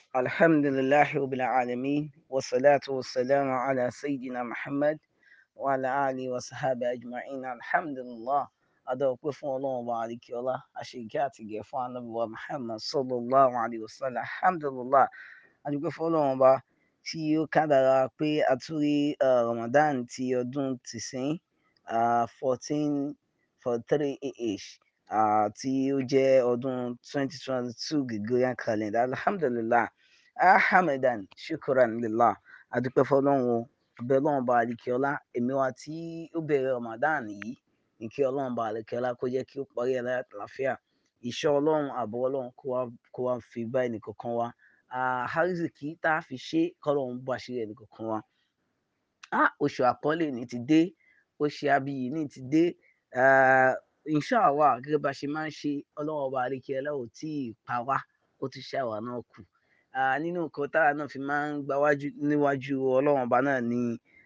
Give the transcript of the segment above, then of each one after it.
الحمد لله رب العالمين والصلاة والسلام على سيدنا محمد وعلى آله وصحبه أجمعين الحمد لله adọ́pẹ́ fún ọlọ́run ọba àríkíọ́lá àṣeyíkẹ́ àtìgẹ̀ fún anábìwá muhammad sallallahu alayhi wa sallam alhamdulillah adúpẹ́ fún ọlọ́run ọba tí ó kádàrá pé àtúrí ramadan ti ọdún tìsín fourteen forty three ah tí ó jẹ́ ọdún twenty twenty two gregorian calendar alhamdulillah ahamadan shukran lillah adúpẹ́ fún ọlọ́run o abẹ́ ọlọ́run ọba àríkíọ́lá èmi wa tí ó bẹ̀rẹ̀ ramadan yìí ní kí ọlọ́run bá lè kẹ́lá kó jẹ́ kí ó parí ẹ̀ láyà àlàáfíà ìṣọ́ ọlọ́run àbọ̀ ọlọ́run kó wá fi bá ẹnìkọ̀ọ̀kan wa àhárísìkí tá a fi ṣe kọ́lọ́run bá ṣe ẹnìkọ̀ọ̀kan wa oṣù àpọ́nlé ní ti dé oṣù abiyì ní ti dé inshallah gẹ́gẹ́ bá ṣe máa ń ṣe ọlọ́run ọba àríkẹ́lá ò tí ì pa wá ó ti ṣàwà náà kù nínú nǹkan tára náà fi máa ń gbáwájú níwájú ọlọ́run ọba náà ni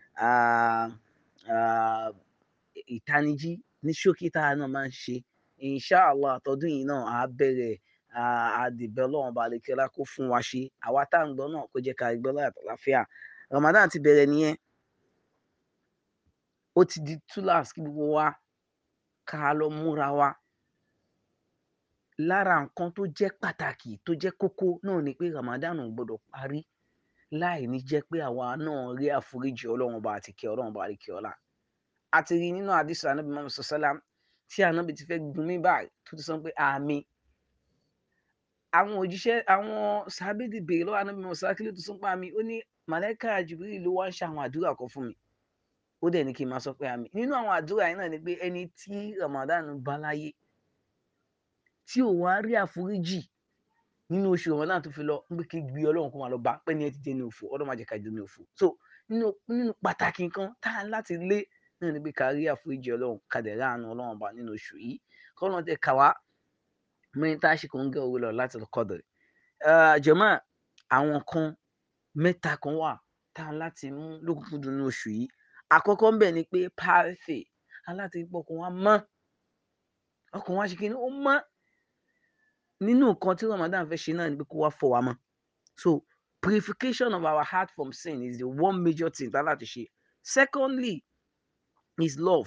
ìtanijí ní ṣókí tá a náà máa ń ṣe inshallah àtọdún yìí náà á bẹ̀rẹ̀ àdìbẹ́ ọlọ́run ọba àlekẹ́lá kó fún wa ṣe àwa tá à ń gbọ́ náà kó jẹ́ ká gbọ́ láyà àlàáfíà Ramadan ti bẹ̀rẹ̀ nìyẹn ó ti di túláàsì kí gbogbo wa ká lọ múra wa lára nǹkan tó jẹ́ pàtàkì tó jẹ́ kókó náà ni pé Ramadan ò gbọ́dọ̀ parí láì ní jẹ́ pé àwa náà rí àforíjì ọlọ́run ọba àti kẹ́ ọlọ́run ọba àlekẹ́ ọlá àti rí nínú àdìsọ ànábì mọ́mọ́ sọ́sálà tí ànábì ti fẹ́ gun mí báyìí tó ti sọ pé àmì àwọn òjíṣẹ́ àwọn sábẹ́dì béèrè lọ́wọ́ ànábì mọ́mọ́ sọ́sálà kí ló tó sọ pé àmì ó ní màlẹ́kà jùbírí ló wá ń ṣe àwọn àdúrà kan fún mi ó dẹ̀ ní kí n máa sọ pé àmì nínú àwọn àdúrà yìí náà ni pé ẹni tí Ramadan bá láyé tí ò wá rí àforíjì nínú oṣù Ramadan tó fi lọ ń pé kí gbé ọlọ́run kó máa lọ bá pẹ́ ní ẹ ti jẹ́ ní òfò ọlọ́run má jẹ́ ká jẹ́ ní òfò so nínú pàtàkì nǹkan tá a láti lé náà ni pé ká rí àforíjì ọlọ́run ká dẹ̀ ráàánú ọlọ́run bá nínú oṣù yìí kọ́nà tẹ kà wá mẹ́rin tá a ṣe kò ń gẹ́ owó lọ láti lọ kọ́dọ̀ jọ̀mọ́ àwọn kan mẹ́ta kan wà tá a láti mú lókùnkúndùn nínú oṣù yìí àkọ́kọ́ ń bẹ̀ ni pé pàfẹ́ aláti pọ̀ ọkàn wa mọ́ ọkàn wa ṣe kí ni ó mọ́ nínú nǹkan tí Ramadan fẹ́ ṣe náà ni pé kó wá fọ̀ wá mọ́ so purification of our heart from sin is the one major thing tá a láti ṣe secondly is love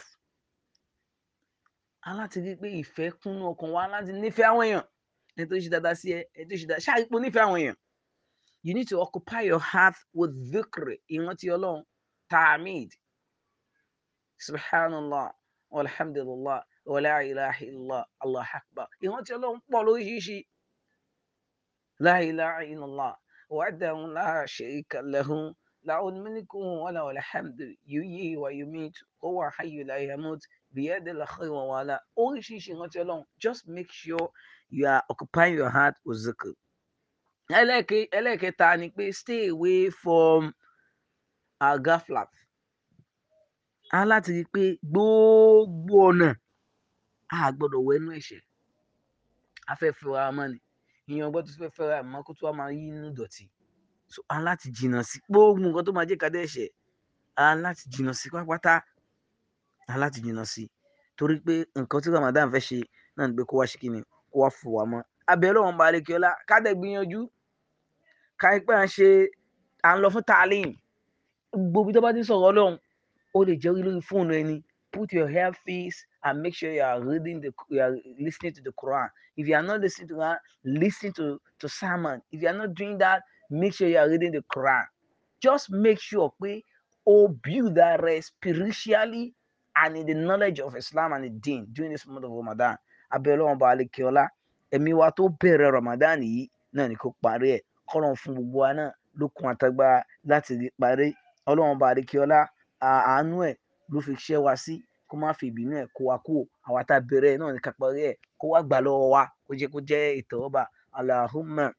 aláti rí pé ìfẹ́ kúnnú ọkàn wa láti nífẹ̀ẹ́ àwọn èèyàn ẹni tó ṣe dáadáa sí ẹ ẹni tó ṣe dáadáa ṣáà ipò nífẹ̀ẹ́ àwọn èèyàn you need to occupy your heart with dhikr ìrántí ọlọ́run ta'amid subhanallah walhamdulillah wala ilaha illallah allah akbar ìrántí ọlọ́run pọ̀ lóríṣiríṣi la ilaha illallah wahdahu la sharika lahu له الملك وله الحمد يحيي ويميت هو حي لا يموت بيد الخير ولا oríṣiríṣi ìrántí ọlọ́run just make sure you are occupying your heart with zikr. ẹlẹ́ẹ̀kẹta ni pé stay away from agaflat. a láti rí i pé gbogbo ọ̀nà a gbọ́dọ̀ wẹnu ẹ̀ṣẹ̀ a fẹ́ fẹ́ra mọ́ ni ìyẹn ọgbọ́n tó fẹ́ fẹ́ra mọ́ kó tó wá máa yí inú dọ̀tí so a láti jìnnà sí gbogbo nǹkan tó máa jẹ́ ká dẹ́ṣẹ̀ a láti jìnnà sí pátápátá a láti jìnnà sí torí pé nǹkan tí Ramadan fẹ́ ṣe náà ni pé kó wá ṣe kíni kó wá fò wá mọ́ abẹ́ ọlọ́run bá lè kí ọlá ká dẹ̀ gbìyànjú ká ipẹ́ à ń ṣe à ń lọ fún taalim gbogbo tó bá ti sọ̀rọ̀ ọlọ́run ó lè jẹ́ lórí fóònù ẹni put your earpiece and make sure you are reading the you are listening to the Quran if you are not listening to Quran listen to to sermon if you are not doing that make sure you are reading the Quran. Just make sure pé o build that rest spiritually and in the knowledge of Islam and the Deen during this month of Ramadan. Abẹ́lẹ́ wọn bá alẹ́ kí ọlá. Ẹ̀mí wa tó bẹ̀rẹ̀ Ramadan yìí náà ni kò parí ẹ̀. Kọ́nà fún gbogbo wa náà lókun àtagbára láti rí parí. Ọlọ́run bá alẹ́ kí ọlá àánú ẹ̀ ló fi ṣẹ́ wa sí kó má fi ìbínú ẹ̀ kó wa kú. Àwa tá a bẹ̀rẹ̀ náà ni ká parí ẹ̀ kó wá gbà lọ́wọ́ wa kó jẹ́ kó jẹ́ ìtẹ́wọ́gbà. Allahumma.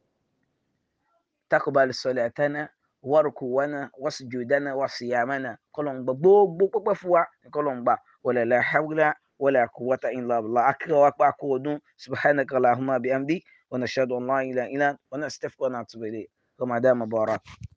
تقبل صلاتنا وركوعنا وسجودنا وصيامنا كلهم gbogbo pẹpẹ fún wa kọlọn gba wala la hawla wala quwwata illa billah akira wa pa ko ọdún subhanaka allahumma bihamdi wa nashhadu an la ilaha illa anta wa nastaghfiruka wa natubu ilayk ramadan mubarak